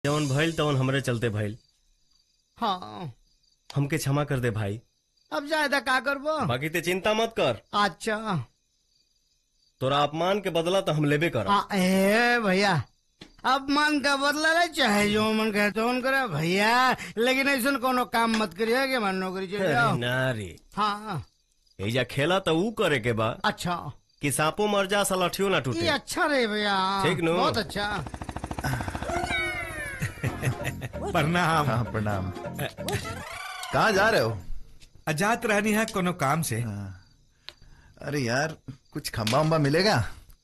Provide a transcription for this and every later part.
जवन भइल तवन हमरे चलते भइल हाँ हमके क्षमा कर दे भाई अब जायदा का करबो बाकी ते चिंता मत कर अच्छा तोरा अपमान के बदला तो हम लेबे कर हाँ ए भैया अब मन का बदला रहे चाहे जो मन करे तो मन करे भैया लेकिन ऐसा कोनो काम मत करिए कि मन नौकरी चले जाओ ना रे हाँ एजा खेला तो ऊ करे के बा अच्छा कि सांपो मर जा सलाठियो ना ये टूटे अच्छा रहे भैया ठीक नु? बहुत अच्छा प्रणाम हाँ प्रणाम कहाँ जा रहे हो अजात रहनी है कोनो काम से हाँ। अरे यार कुछ खंबा उम्बा मिलेगा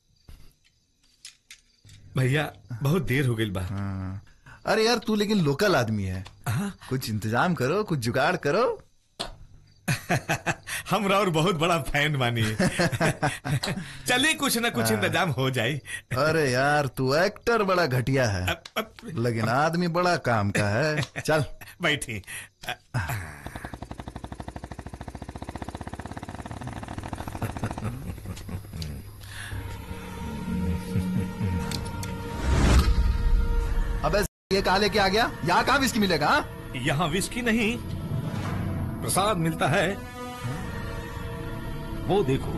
भैया बहुत देर हो गई बा हाँ। अरे यार तू लेकिन लोकल आदमी है हाँ, कुछ इंतजाम करो कुछ जुगाड़ करो हम और बहुत बड़ा फैन बानी चलिए कुछ ना कुछ इंतजाम हो जाए अरे यार तू एक्टर बड़ा घटिया है अब- अब- लेकिन आदमी बड़ा काम का है चल बैठी अबे ये कहा लेके आ गया यहाँ कहाँ विस्की मिलेगा हाँ? यहाँ विस्की नहीं प्रसाद मिलता है वो देखो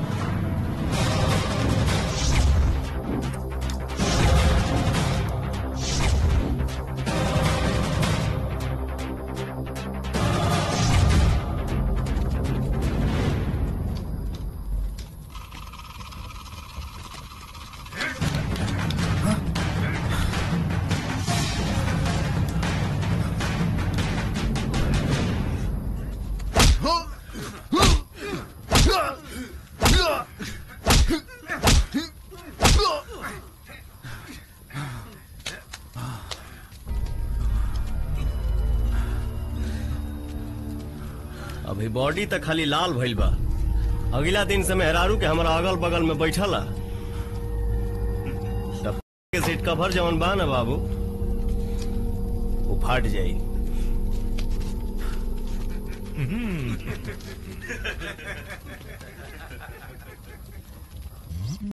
अभी बॉडी तक खाली लाल भइल बा अगला दिन से मेहरारू के हमारा अगल बगल में बैठला तब के सीट कवर जवन बा ना बाबू वो फाट जाई